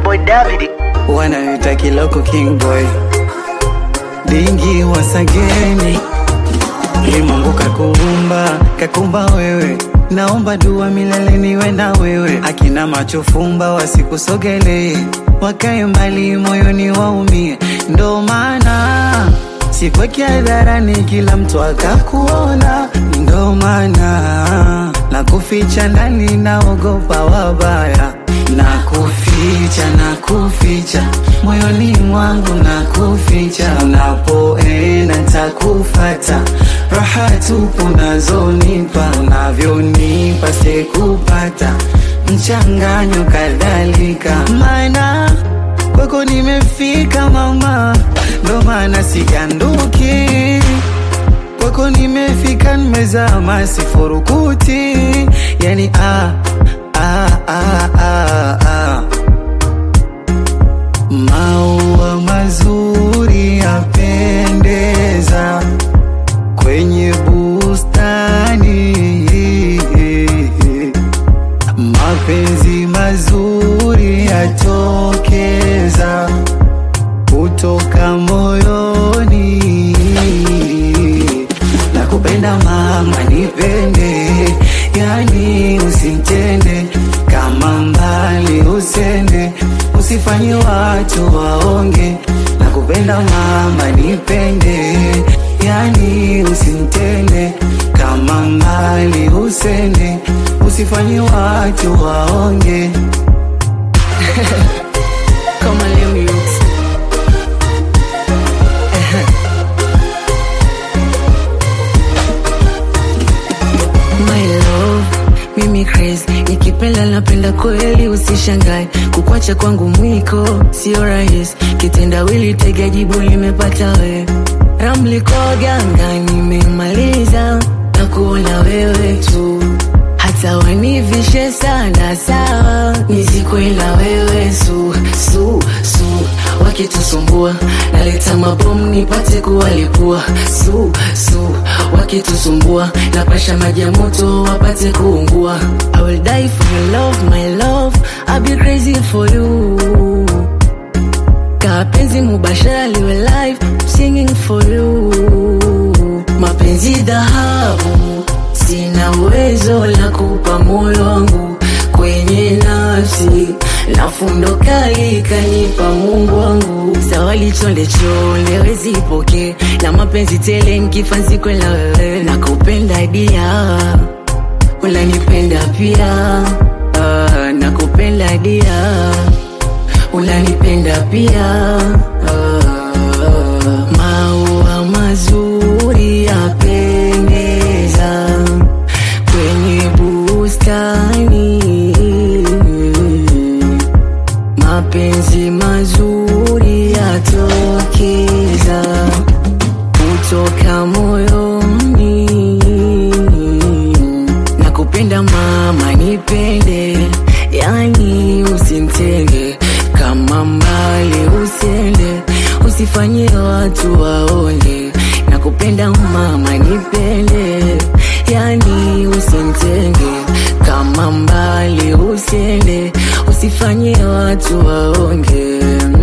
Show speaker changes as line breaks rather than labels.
boy David.
Wanaita Kiloko King Boy. Dingi wasageni. Ni Mungu kakuumba, kakumba wewe. Naomba dua milele niwe na wewe. Akina macho fumba wasikusogelee. Wakae mbali moyoni waumie. Ndo maana sikweki hadharani kila mtu akakuona. Ndo maana na kuficha ndani naogopa wabaya na kuficha na kuficha moyoni mwangu na kuficha unapoenda takufata raha tupu nazonipa unavyonipa sikupata mchanganyo kadhalika maana kwako nimefika mama ndo maana siganduki kwako nimefika nimezama sifurukuti yani ah, ah, ah, ah, ah. maua mazuri yapendeza kwenye bustani mapenzi mazuri yatokeza kutoka moyoni nakupenda mama nipende yani usitende kama mbali usende usifanye watu waonge nakupenda mama nipende yani usitende kama mbali usende usifanye watu waonge
Kama leo youth. My love, mimi crazy nikipenda napenda kweli usishangae kukwacha kwangu mwiko sio rahisi kitendawili tega jibu limepata we ramli kwa ganga nimemaliza na kuona wewe tu hata wanivishe sana sawa nizikwela wewe su su su wakitusumbua naleta mabomu nipate kuwalipua su su wakitusumbua napasha maji ya moto wapate kuungua I will die for your love my love I'll be crazy for you kapenzi mubashara liwe live singing for you mapenzi dhahabu sina uwezo la kupa moyo wangu kwenye nafsi na fundo kali kanipa mungu wangu zawali chonde chonde wezipoke na mapenzi tele nkifanzikwe na wewe nakupenda dia unanipenda pia ah, nakupenda dia unanipenda pia ah, maua mazuri yapendeza kwenye bustani mapenzi mazuri yatokeza kutoka moyoni nakupenda mama nipende yani usimtenge kama mbali usende usifanye watu waone nakupenda mama nipende yani usimtenge kama mbali usende usifanye watu waonge